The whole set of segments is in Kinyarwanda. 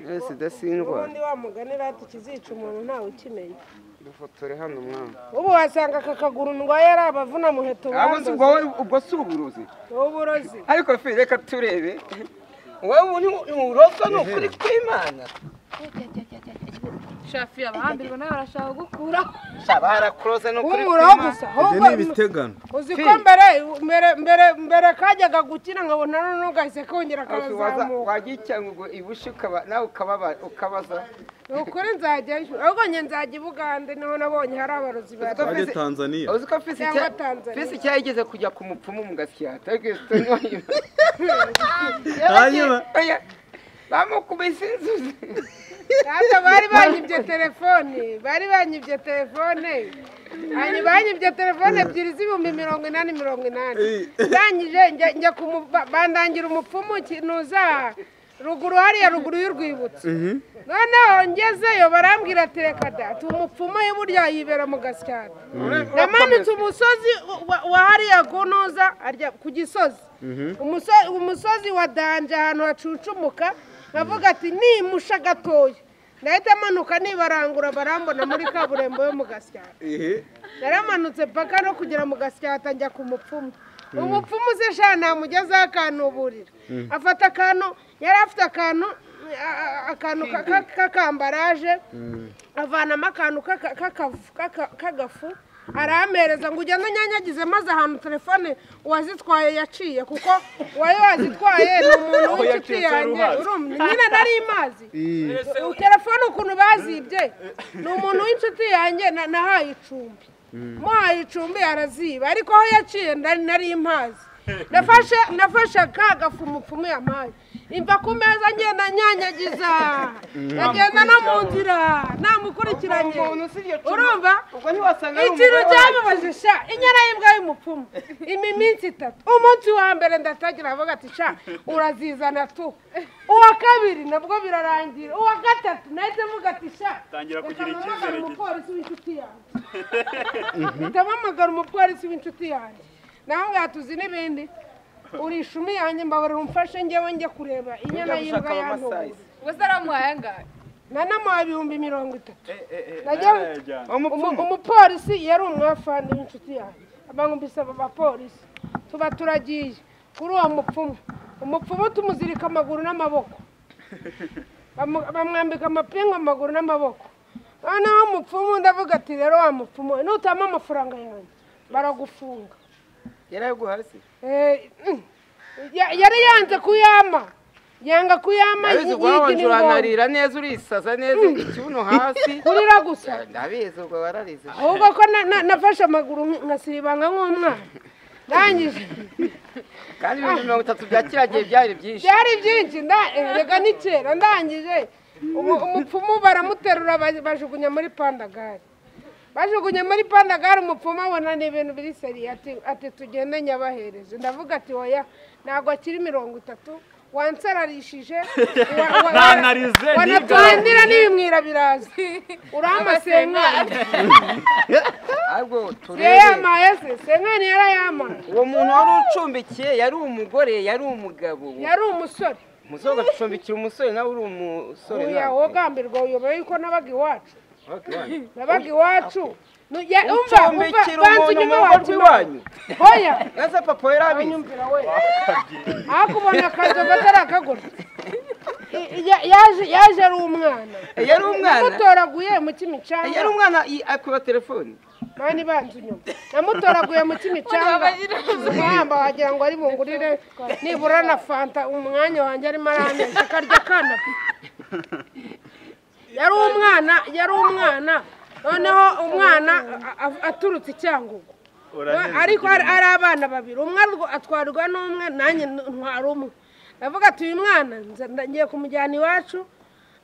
yose idasindwa ubundi wa mugani rati ikizica umuntu ntawe ukimenya dufotore hano mwana ubu wasanga aka kaguru ndwaye ari abavuna muheto abo si ubwo bandoze ubwo si uburozi uburozi ariko fe reka turebe wowe ni uburoso ni ukuri kw'imana shafi abahambirwa nawe barashaka gukuraho shaba harakuroze ni ukuri w'uburoho kw'imana gusa ibyo ni ibitegano uzi ko Fi. mbere mbere mbere mbere kajyaga gukina nkabona none gahise kongera Ariko waza- karazamuka wajya icyago ngo ibushi ukaba nawe ukababa- ukabaza ni ukuri nzajyayo ahubwo njye nzajya i bugande niho nabonye hari abarozi ba Uzi ko bajya Fisi- tanzaniya uzi ko fisi Cyangwa cya- Tanzania. fisi cyayigeze kujya ku mupfumu mu gasiyata hanyuma bamukubise inzuzi Ntabwo bari banyibye telefone bari banyibye telefone Banyi- banyibye telefone ebyiri z'ibihumbi mirongo inani mirongo inani ndangije njya njya kumu- ba- bandangira umupfumu kinuza ruguru hariya ruguru y'urwibutso noneho ngezeyo barambwira ati reka da tu umupfumu ye burya yibera mu gasyata namanutse umusozi wa- wa hariya kunuza arya ku gisozi Umuso- umusozi wa danje ahantu hacucumuka nkavuga ati nimusha gatoya nahita manuka nibarangura barambona muri kaburimbo yo mu gasyata ehe yaramanutse paka no kugera mu gasyata njya ku mupfumu umupfumu uzi sha ntamugezeho akantuburira afata akantu yari afite akantu a- a- akantu ka- ka- k'akambaraje avanamo akantu k'aka- k'akafu- k'aka- k'agafu arampereza ngo ugende unyanyagize maze ahantu telefone uwazitwaye yaciye kuko uwari wazitwaye ni umuntu w'inshuti yanjye urumva nyine nari imazi telefone ukuntu bazibye ni umuntu w'inshuti yanjye na- nahaye icumbi muhaye icumbi araziba ariko aho yaciye nari nari impazi nafashe nafashe ka gafu umupfumu yampaye imva ku meza ngenda nyanyagiza ndagenda no mu nzira namukurikiranye Umuntu usibye cuma. urumva ubwo ntiwasanga ari ikintu umugore wawe. cyamubaje sha inyana y'imbwa y'umupfumu imi minsi itatu umunsi wa mbere ndatagira avuga ati sha urazizana tu uwa kabiri nabwo birarangira uwa gatatu nahita mvuga ati sha Tangira reka kugira icyizere mpamagare gito." umupolisi w'inshuti yanjye ndampamagara umupolisi w'inshuti yanjye nawe mwatuzi n'ibindi uri ishumi yanjye mbabarira umfashe njyewe njye kureba inyana y'imbwa Gushaka yantuye amasayizi. ubwo se aramuhaye angahe nanamuha ibihumbi mirongo itatu Nayo najya yajyana. Umu- Umupfumu. umupolisi yari umwafani w'inshuti yanjye abangumbise aba bapolisi tuba turagiye kuri uwo mupfumu umupfumu tumuzirika amaguru n'amaboko Bamu- bamwambika amapingu amaguru n'amaboko noneho umupfumu ndavuga ati rero wa mupfumu we, nutama amafaranga yanjye baragufunga yaraguhaye se Eh, mm, ya- yari yanze kuyama yanga kuyama ndabizi yigira guhawanje ingona. uranarira neza urisaza neza ikibuno hasi kurira gusa ndabizi ubwo wararize ahubwo ko na- na- nafashe amaguru nk- ngasiribanga nk'umwana ndangije kandi ibihumbi mirongo itatu bya kiriya gihe byari byinshi byari byinshi nda- eh, reka ni kera ndangije umu- umupfumu baramuterura ba- bajugunya muri pandagari bajugunya muri pandagari umupfumu abona ni ibintu biri seri ati ati tugende nyabahereje ndavuga ati oya ntabwo akiri mirongo itatu wansararishije wa- wa- Nanarize wa- wanatuhandira n'ibimwira birazi uramasenkanya ahubwo turebe yayamaye se senkanya yarayamaye uwo muntu wari ucumbikiye yari umugore yari umugabo yari umusore muzoga gucumbikira umusore nawe uri umusore uya nawe wogambirwa uyoboye yuko nabaga iwacu nabaga iwacu Nu- ya- umva umva Ucumbikira banza umuntu unyuma mu rugo wacu rw'iwanyu? oya naze papa yari abizi unyumvira we akubona akazi agatari akagura I- ya- yaje yaje ari umwana Eh, yari umwana? namutoraguye mu kimicanga yari umwana i- akuba telefoni mani ibanza unyuma namutoraguye mu kimicanga umuhamba wagira ngo ari bungurire nibura na fanta umwanya wanjye arimo arameza akarya kana yari umwana yari umwana noneho umwana a- a- aturutse i cyangugu Urabizi ariko hari ari abana babiri umwe arwa- atwarwa n'umwe nanjye ntwara umwe ndavuga ati uyu mwana nze- ngiye kumujyana iwacu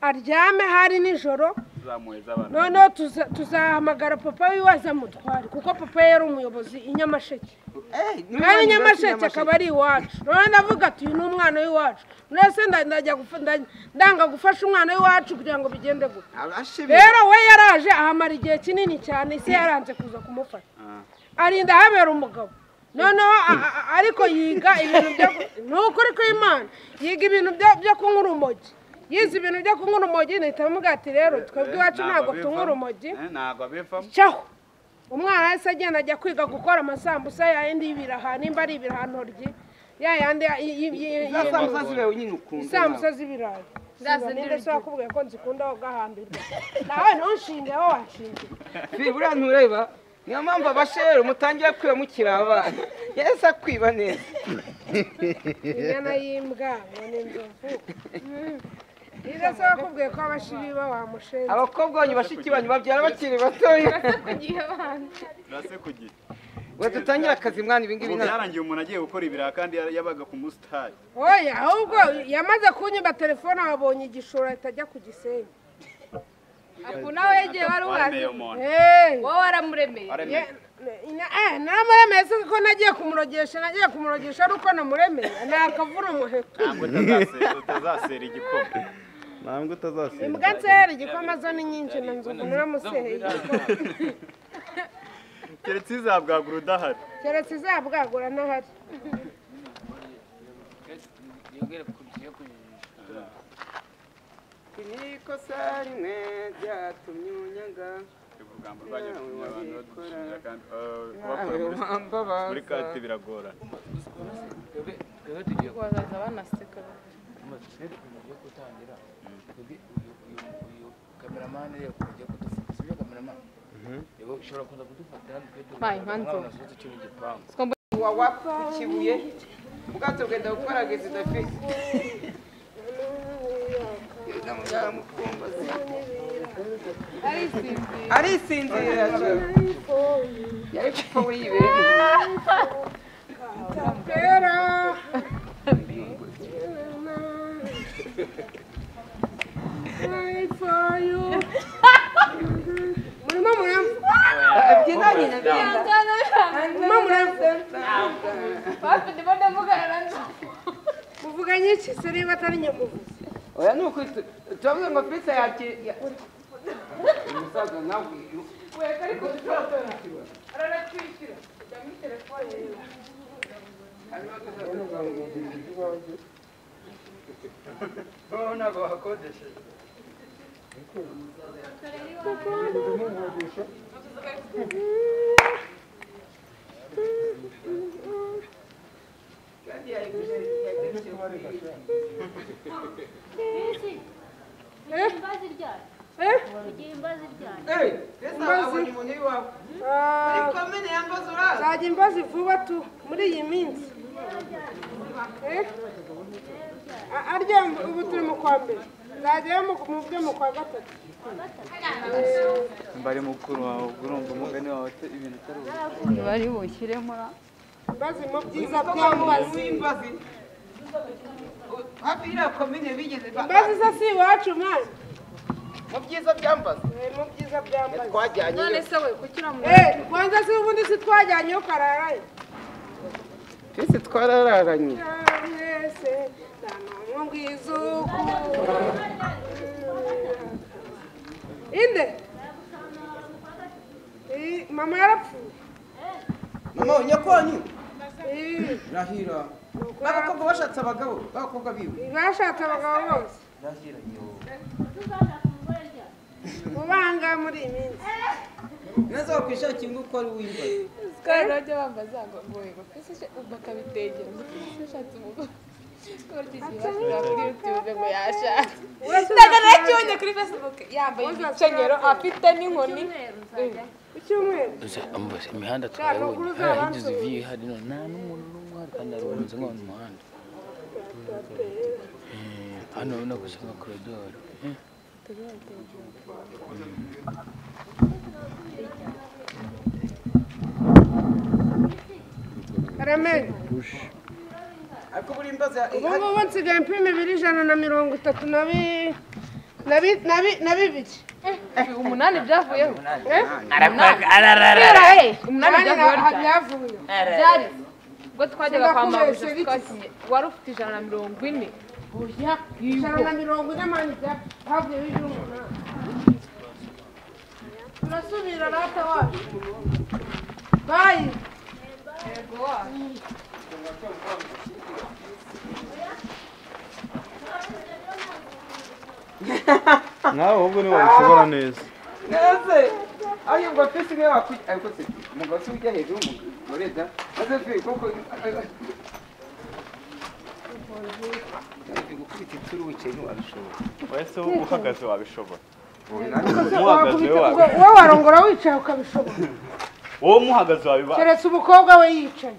aryame hari nijoro Zamuheza abana. noneho tuza- tuzahamagara papa wiwe azamutware kuko papa yari umuyobozi i nyamasheke kandi nyamasheke akaba ari iwacu noneho ndavuga ati uyu ni umwana w'iwacu mwese nda- ndajya gufa- nda- ndanga gufasha umwana w'iwacu kugira ngo bigende gute rero we yaraje ahamara igihe kinini cyane isi yaranze kuza kumufata arinda habera umugabo noneho a- a- ariko yiga ibintu byo ni ukuri kw'imana yiga ibintu byo- byo kunywa urumogi yize ibintu byo kunywa urumogi ntihita amuvuga ati rero twebwe iwacu ntabwo tunywa urumogi ntabwo bivamo cyaho umwana wese agenda ajya kwiga gukora amasambusa yayandi y'ibiraha nimba ari ibiraha ntoryi ya yandi y- y- y- za sambusa y- zibaye nyine ukunda isambusa z'ibirayi Ndazindi ninde se wakubwiye ko nzikunda aho gahambirwa nawe ntushinge aho wanshingiye nawe. buriya ntureba niyo mpamvu abasheri mutangira kwiba mukiri abana yahise akwiba neza inyana y'imbwa ngo ni inzovu Mm. ninde se wakubwiye ko abashibi ba wamushinze abakobwa banyu bashiki banyu babyara bakiri batoya kugihe abana urase ku gihe ngo dutangire akazi mwana ibingibi ubu ntabwo byarangiye umuntu agiye gukora ibiraha kandi yabaga ku musitari oya ahubwo yamaze kunyima telefone wabonye igishura atajya ku gisenyi aku nawe yagiye wari uhazi uwo muntu Hey! wowe waramuremeye waremeye namuremeye si ko nagiye kumurogesha nagiye kumurogesha ari uko namuremeye ni akavuna umuheto ntabwo utazasera utazasera igikoma ntabwo utazasiba imbwa nsera igikoma zo ni nyinshi na nzovu naramuseheye igikoma keretse izabwagura udahari keretse izabwagura n'ahari ikosa rimwe ryatumye unyaga urugamba rwajya kumenya abantu badushinja kandi eh, nawe kubakura muri- wambabaza muri kati biragorana bazaza banaseka wa wapfa ku kibuye ubwato bwenda gukora agezi dafite arisinzira cyo yari gupfa we yibereye kera murimo muramva byina nyina byina murimo muramva hafi ndimo ndavugana na nzo muvuganye iki se niba atari nyamuvuzi oya ni ukuri turavuga ngo pizza yakira umusaza nawe uyu Eh? eyi pizza abonye umuntu w'iwawe Ah, komine yambaza uraza nzajya imbazi vuba tu muri iyi minsi Eh? A- arya ubu turi mu kwa mbere nzajyayo mu mu byo mu kwa gatatu mbari mukuru wawe ubwo urumva umugani wawe ibintu atari bari bushyiremo na imbazi mu byiza byambazi by'ambazi imbazi hafi iriya komine bigeze ba- imbazi zo si iwacu mwana mu byiza byambazi Eh, mu byiza by'ambazi twajyanye none se we kuki uramuremeye Eh, kwanza si ubundi si twajyanyeyo kararayo twese twarararanye mwese nta n'umwe mbwizuku inde Eh, mama yarapfuye mama nyakonyi Eh. rahira abakobwa bashatse abagabo b'abakobwa biwe bashatse abagabo bose ubanga muri iyi minsi neza wakwishakira ngo uko ari uw'imbazi kandi urajya bambaza ngo ngo yego twese isha- ubu akabitegera ngo twese ashatse umugore Wese ntagaracibonye kuri facebook yambaye ibikenyero afite n'inkoni ku cyumweru Mbese imihanda Shaka turayibonye kuruza hari abantu. ahigeze ivi hari no nta n'umuntu n'umwe uhari kandi harunze nko mu muhanda Eh, hano urabona gusa nka koridoro eh. karamenye ariko buri imbazi ubu ngubu nsigaye mpima ibiri ijana na mirongo itatu na bi na bi na bi na bibiri umunani byavuyeho Ararara. Eh, umunani Kandi byavuyeho nta- ryari? byavuye byari ubwo twajyaga kwa Sinakubeshye mabuja bike. twakinye wari ufite ijana na mirongo ine oya ijana na mirongo ine mani byavuyeho ijana umunani turasubira rata wacu bayi nawe ahubwo niwe wabishobora neza neze ayo ngo pisi niwe wakwiye ariko se umugabo se ujya hejuru umugore da maze fi koko gukubita ituruce ntiwabishobora wese uhagaze wabishobora Wakubita uhagaze ubwo wowe warongora wicaye ukabishobora wowe muhagaze wabibara keretse umukobwa we yicaye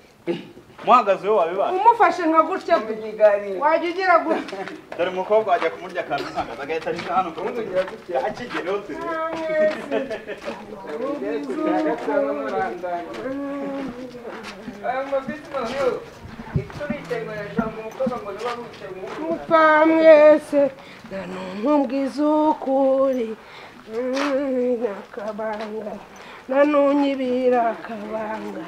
muhagaze we wabibara umufashe nka gutya ibiganiro wajya ugira gutya dore umukobwa wajya kumurya akantu uhagaze agahita arisha hano ku rundi akigereho turebe mupfa mwese nta n'umwe umbwiza ukuri Mm, akabanga na n'unyibira akabanga